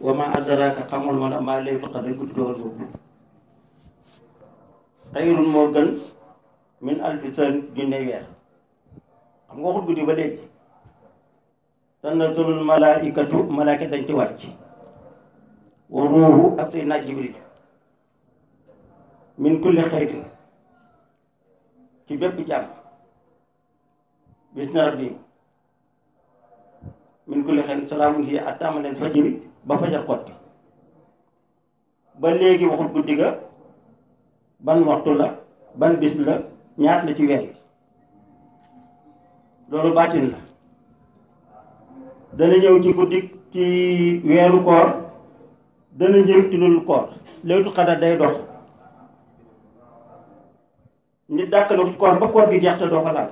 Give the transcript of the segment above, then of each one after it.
wa ma adraka xamul ma la maa laylatul qadr guddi dogal boobu xayrun moo gën min alfi sahrin junne weer xam nga waxut guddi ba léegi tanazzalul malaaikatu malaaka dañ ci wàcc wa ruuhu ak Seydina Jibril min kulli xayrin ci bépp jàmm bis na rabbihim min kulli xayrin salaamun hiya hattaa matla'il fajri ba fajar xotti ba léegi waxut guddi ga ban waxtu la ban bis la ñaat la ci weer bi loolu baatin la dana ñëw ci guddi ci weeru koor dana ñëw ci loolu koor laylatul qadr day dox nit dàkk na ko ci koor ba koor gi jeex te doo ko laal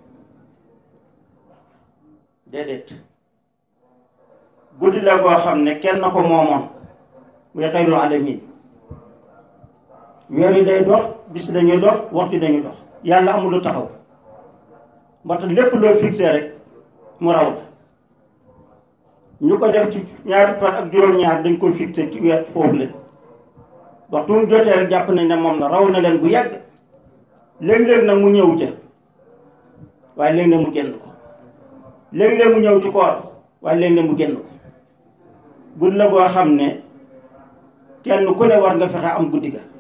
déedéet guddi la koo xam ne kenn na ko moomoon muy xayrul alamin weer yi day dox bis dañuy dox waxtu dañuy dox yàlla amul lu taxaw moo tax lépp loo fixé rek mu raw la ñu ko def ci ñaari fan ak juróom-ñaar dañ ko fixé ci weer foofu leen waxtu mu jotee rek jàpp nañ ne moom la raw na leen bu yàgg léeg-léeg nag mu ñëw ca waaye léeg-léeg mu génn ko léeg-léeg mu ñëw ci koor waaye léeg-léeg mu génn ko guddi la boo xam ne kenn ku ne war nga fexe am guddi ga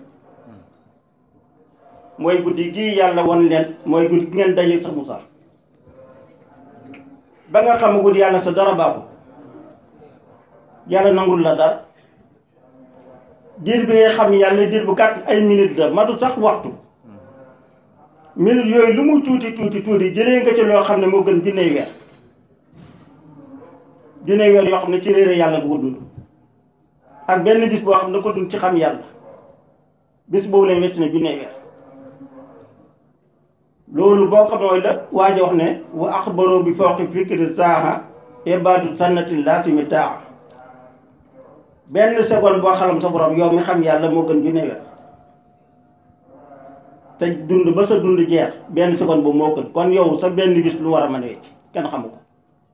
mooy guddi gii yàlla won leen mooy guddi gi ngeen daje sa Musaa ba nga xam guddi yàlla sa dara baaxul yàlla nangul la dara diir bi ngay xam yàlla diir bu gàtt ay minute la matu sax waxtu minute yooyu lu mu tuuti tuuti tuuti jëlee nga ci loo xam ne moo gën junney weer junney weer yoo xam ne ci réere yàlla bu ko dund ak benn bis boo xam ne ko dund ci xam yàlla bis boobu leen wecc na junney weer loolu boo xam mooy la waaja wax ne wa axbaro bi fawqi fikri saaha ibadu sannatin laasimi taa benn seconde boo xalam sa borom yow mi xam yàlla moo gën junne weer te dund ba sa dund jeex benn seconde boobu moo gën kon yow sa benn bis lu war a mën a wecc kenn xamu ko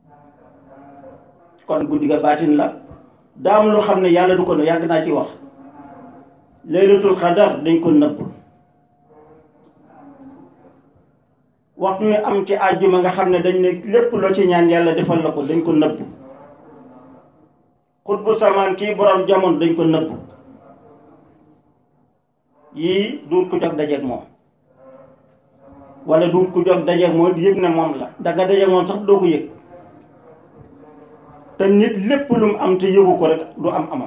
kon guddi ga baatin la daam lu xam ne yàlla du ko ne yàgg naa ci wax laylatul xadar dañ ko nëbb waxtu wi am ci àjjuma nga xam ne dañ ne lépp loo ci ñaan yàlla defal la ko dañ ko nëbb xutbu samaan kii borom jamono dañ ko nëbb yii duut ku jog dajeeg moom wala duut ku jog dajeeg moom yëg ne moom la danga dajeeg moom sax doo ko yëg te nit lépp lu mu am te yëgu ko rek du am amam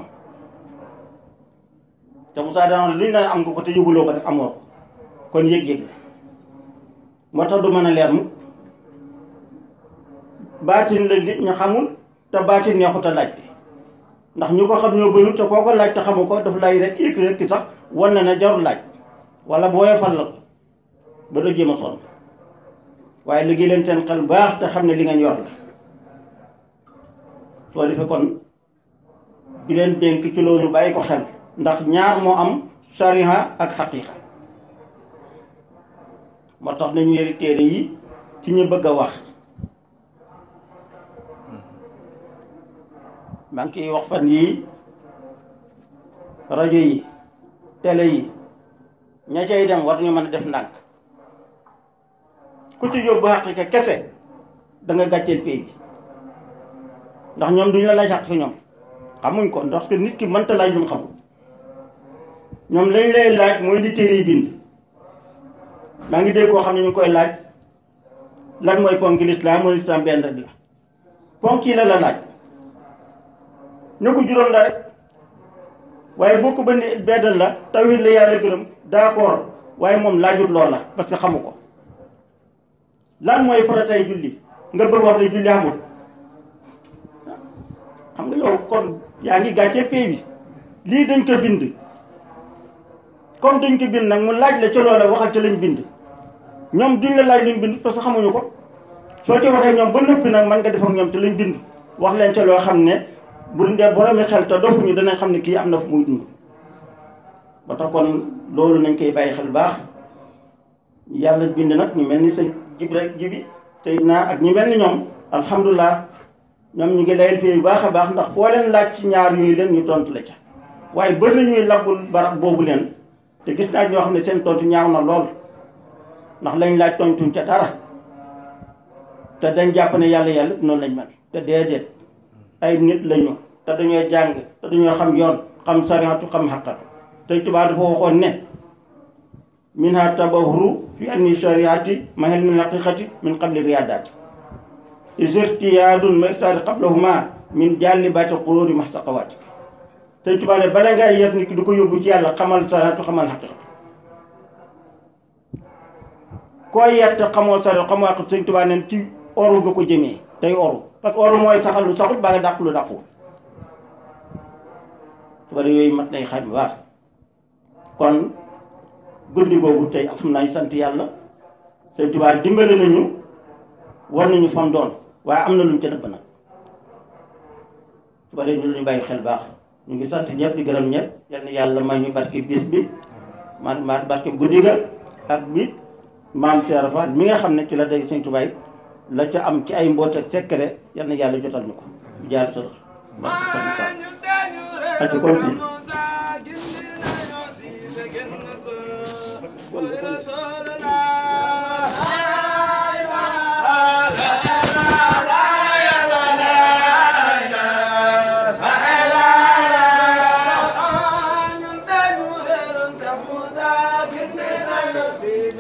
te Moussa dana lu ñu naan am nga ko te yëguloo ko rek amoo ko kon yëg-yëg la moo tax du mën a leer mukk baatin la nit ñi xamul te baatin neexut a laajte ndax ñu ko xam ñoo bëriwul te koo ko laaj te xamu ko daf lay rek yëg rek ki sax wan na ne jarul laaj wala boo yefal la ko ba doo jéem a sonn waaye liggéey leen seen xel baax te xam ne li ngeen yor la soo defee kon bi leen dénk ci loolu bàyyi ko xel ndax ñaar moo am sariha ak xaqiqa moo tax nañu yëri téere yi ci ñu bëgg a wax maa ngi koy wax fan yii rajo yi télé yi ña cay dem war ñu mën a def ndànk ku ci yóbbu xaqiqa kese da nga gàcceel pay bi ndax ñoom duñu la laaj xaqiqa ñoom xamuñ ko ndax que nit ki mënta laaj lu mu xamul ñoom lañ lay laaj mooy li téere yi bind maa ngi dégg koo xam ne ñu ngi koy laaj lan mooy ponk lislaam mooy lislaam benn rek la ponk yi la la laaj ñu ko juróom la rek waaye boo ko bëndi benn la tawhid la yàlla gërëm d'accord waaye moom laajut lool la parce que xamu ko lan mooy faratay julli nga bëgg wax ne julli amul xam nga yow kon yaa ngi gàccee pay bi lii dañ ko bind comme dañ ko bind nag mu laaj la ca loola waxal ca lañ bind ñoom duñ la laaj luñ bind parce que xamuñu ko soo ci waxee ñoom ba noppi nag mën nga def ak ñoom te lañ bind wax leen ca loo xam ne bu dee boroomi xel te dofuñu danañ xam ne kii am na fu muy dund ba tax kon loolu nañ koy bàyyi xel baax yàlla bind nag ñu mel ni sa jib rek jibi tey naa ak ñi mel ni ñoom alhamdulilah ñoom ñu ngi layal fii bu baax a baax ndax foo leen laaj ci ñaar yooyu leen ñu tontu la ca waaye bëri na ñuy labbul barab boobu leen te gis naa ñoo xam ne seen tontu ñaaw na lool ndax lañ laaj tontuñ ca dara te dañ jàpp ne yàlla yàlla noonu lañ mel te déedéet ay nit lañu te dañoo jàng te dañoo xam yoon xam sariatu xam xaqatu te tubaab dafa waxoon ne minha tabahuru fi anni shariati mahel min haqiqati min qabli riyadati isirtiyaadun mersaadi qablahuma min jàllibaati qururi mastaqawaati te tubaab ne bala ngay yet nit ki du ko yóbbu ci yàlla xamal sariatu xamal xaqiqatu koo yet te xamoo sariatu xamoo xaqiqatu sëñ tubaab neen ci oru nga ko jëmee tey oru parce que oru mooy saxal lu saxul baa nga dàq lu dàqul tubaab yooyu mat nay xam baax kon guddi boobu tey alhamdulilah sant yàlla sëñ Tuubaa dimbale nañu war nañu fam doon waaye am na luñ ca dëpp nag su ko defee ñu lu ñu bàyyi xel baax ñu ngi sant ñëpp di gërëm ñëpp yal na yàlla may ñu barke bis bi man ma barke guddi ga ak bi maam Cheikh Fall mi nga xam ne ci la day sëñ Tuubaa la ca am ci ay mboot ak secret yal na yàlla jotal ñu ko jaar sa ak continue